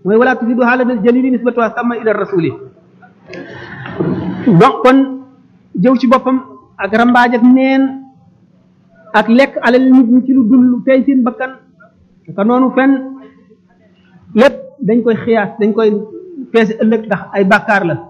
mooy wala tufidu xaalal jalili nisbatuha sama ila rasuli donc kon jëw ci boppam ak rambaaj ak neen ak lekk alal nit ñi ci lu dul lu tey seen bakkan ka noonu fen lépp dañ koy xiyaas dañ koy peese ëllëg ndax ay bàkkaar la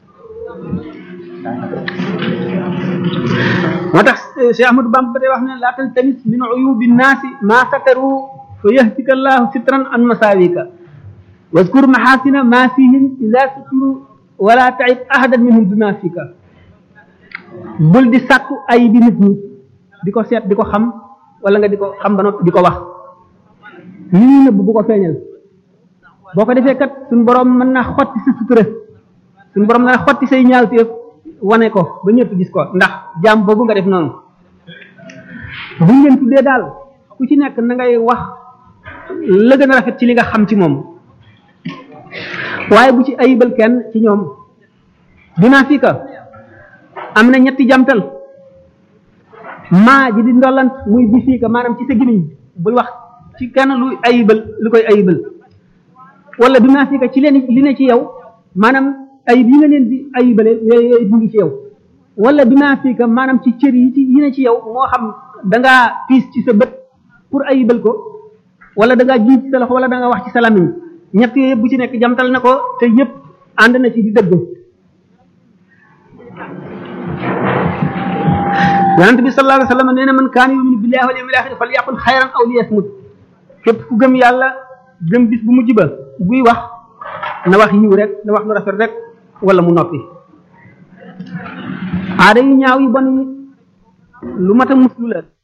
moo tax Cheikh Ahmadou Bamba ba tey wax ne laa taltamis min uyubi nnaasi maa sataru fa yahtika allahu sitran an masaawika waskur maxaasina maa fihim ida suturu wala taib ahadan minhum dunafika bul di sàkku ay bi nit ñi di ko seet di ko xam wala nga di ko xam ba noppi di ko wax li ñuy nëbb bu ko feeñal boo ko defee kat suñ borom mën naa xotti sa sutura suñ borom mën naa xotti say ñaawteef wane ko ba ñëpp gis ko ndax jaam boobu nga def noonu buñ leen tuddee daal ku ci nekk na ngay wax la gën a rafet ci li nga xam ci moom waaye bu ci ayibal kenn ci ñoom dinaa fii ka am na ñetti jamtal maa ji di ndollant muy bi fii ka maanaam ci sa gimiñ bul wax ci kenn lu ayibal lu koy ayibal wala dinaa fii ka ci leen li ne ci yow maanaam ayib yi nga leen di ayibale yooyu yooyu mu ngi ci yow wala dinaa fii ka maanaam ci cër yi ci yi ne ci yow moo xam da ngaa piis ci sa bët pour ayibal ko wala da ngaa jiit ci sa loxo wala da nga wax ci sa lamiñ ñett yooyu yëpp bu ci nekk jamtal na ko te yëpp ànd na ci di dëgg yonent bi sallallahu alayhi wa sallam nee na man kaana yuminu billahi wal yawmil axir falyaqul xayran aw liyasmut képp ku gëm yàlla gëm bis bu mujj ba buy wax na wax yiw rek na wax lu rafet rek wala mu noppi aada yu ñaaw yu bon yi lu mat a muslu la